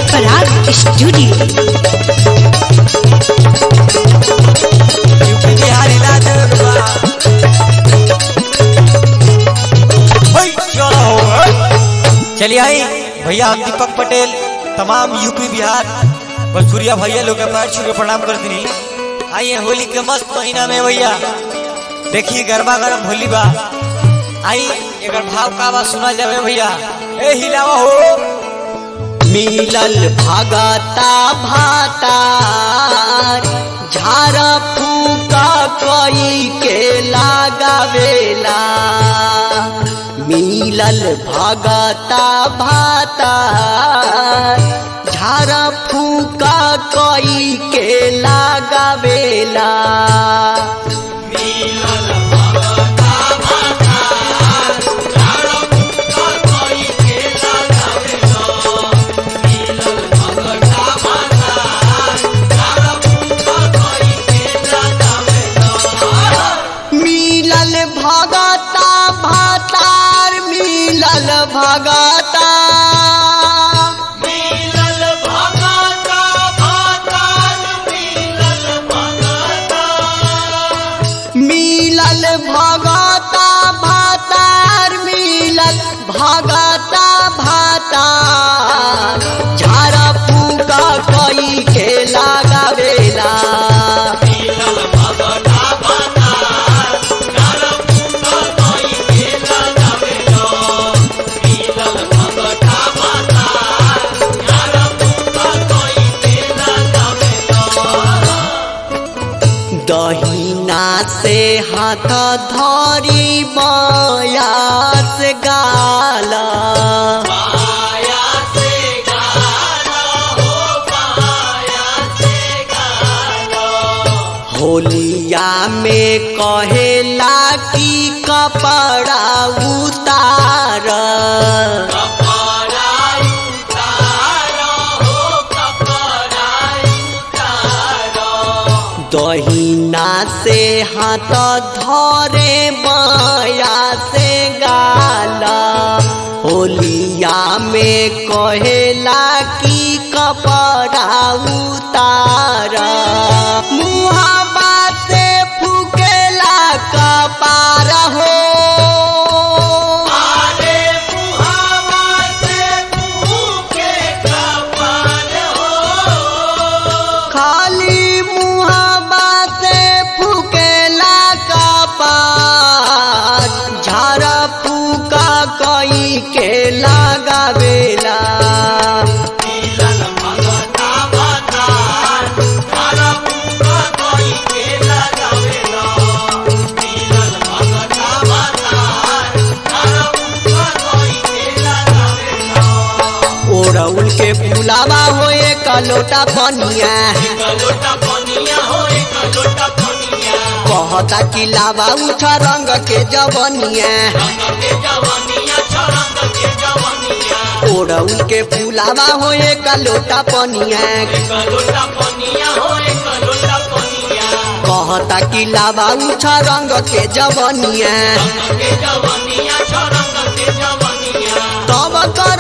पराग studio UP Bihar इलाज बा ओए, चलो ओए। चलिए आई भैया हम दीपक पटेल तमाम यूपी बिहार भोजपुरिया भैया लोग के पैर छू के प्रणाम करती नहीं आइए होली के मस्त महीना में भैया देखिए गरबा गरम होली बा आई एकर भाव का बा सुना जावे भैया ए हिलावा हो मिलल भगता भातार झारा फूका कई के लगावेला मिलल भगता भातार झारा फूका कई के लगावेला मिलल भगता भातार मिलल भगता मिलल भगता भातार मिलल भगता मिलल भगता भातार मिलल भगता भातार झारा फूका कई के लगावेला दहिना से हाथ धरी बयास गाला होलिया में कहेला कि कपड़ा उतार दहिना से हाथ धरे माया से गाला होलिया में कहेला कि कपड़ा उतार मुहाबा से फूकेला कपार हो खाली मुहाबा से फूकेला कपार झारा फूका कई के लगावेला ओरउल के फुलावा होए कलोटा पनिया कहता कि लावा उठा रंग के जवनिया ओरउल के फुलावा होए कलोटा पनिया कहता कि लावा उठा रंग के जवनिया तब कर